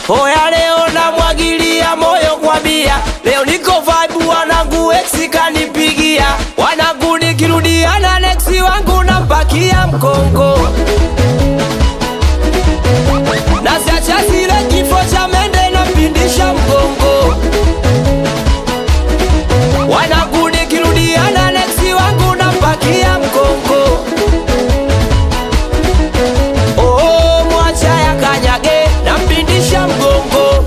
Oya leo namwagilia moyo kwa bia, leo niko vibe, wanangu ex kanipigia, wanangu nikirudiana next wangu nampakia mkongo na siacha zile kifo cha mende napindisha mgongo wanangu nikirudiana next wangu nampakia mkongo Oh, mwacha ya kanyage nampindisha mgongo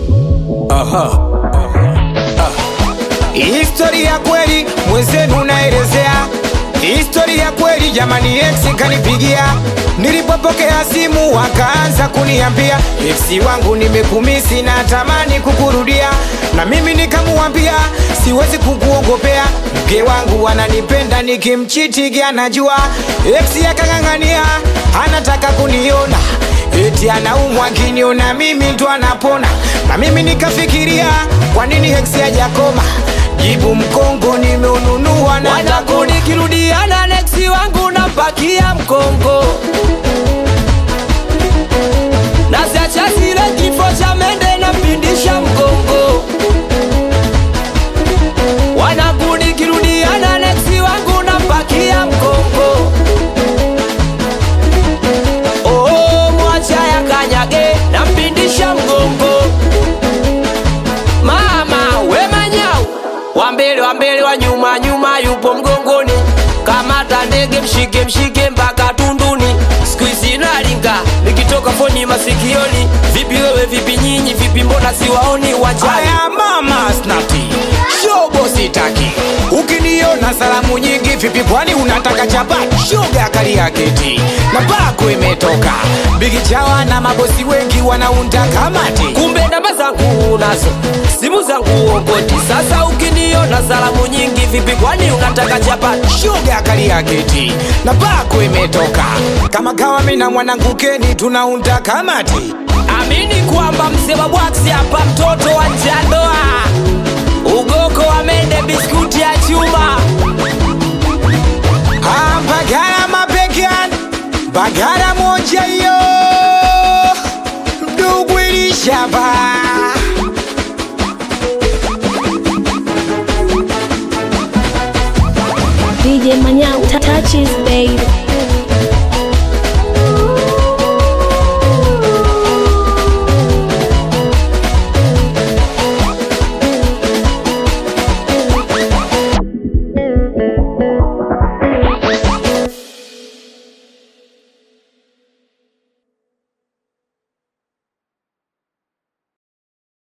Historia kweli mwenzenu naelezea Historia kweli jamani, ex kanipigia, nilipopokea simu wakaanza kuniambia ex wangu nimekumisi na tamani kukurudia, na mimi nikamuambia siwezi kukuogopea, mke wangu ananipenda nikimchitigi anajua. Ex akang'ang'ania anataka kuniona eti anaumwa akiniona mimi ndo anapona, na mimi nikafikiria kwa nini ex hajakoma jibu mkongo nimeununua na wanangu nikirudiana next wangu nampakia mkongo na siacha zile kifo cha mende nampindisha mgongo wanangu nikirudiana next wangu nampakia mkongo Oh, mwacha ya kanyage nampindisha mgongo mama we manyau wa mbele wa mbele wa nyuma nyuma yupo mgongoni kamata ndege mshike mshike mpaka tunduni siku hizi nalinga nikitoka foni masikioni vipi wewe vipi nyinyi vipi mbona siwaoni uwanjani Aya mama snati shobo sitaki, ukiniona salamu nyingi vipi, kwani unataka chapati? Shoga kali ya keti na pako imetoka bigi chawa na mabosi wengi wanaunda kamati kumbe namba zangu unazo simu zangu uokoti sasa ukiniona salamu nyingi vipi kwani unataka chapati shoga kali ya keti na pako imetoka kama kawa mina mwanangu Keni tunaunda kamati amini kwamba mzee wa bwaksi hapa mtoto wa njandoa ugoko wa mende biskuti ya chuma Ah, Bagara mabegan Bagara moja hiyo Ndugu ilishaba DJ Manyao touches baby.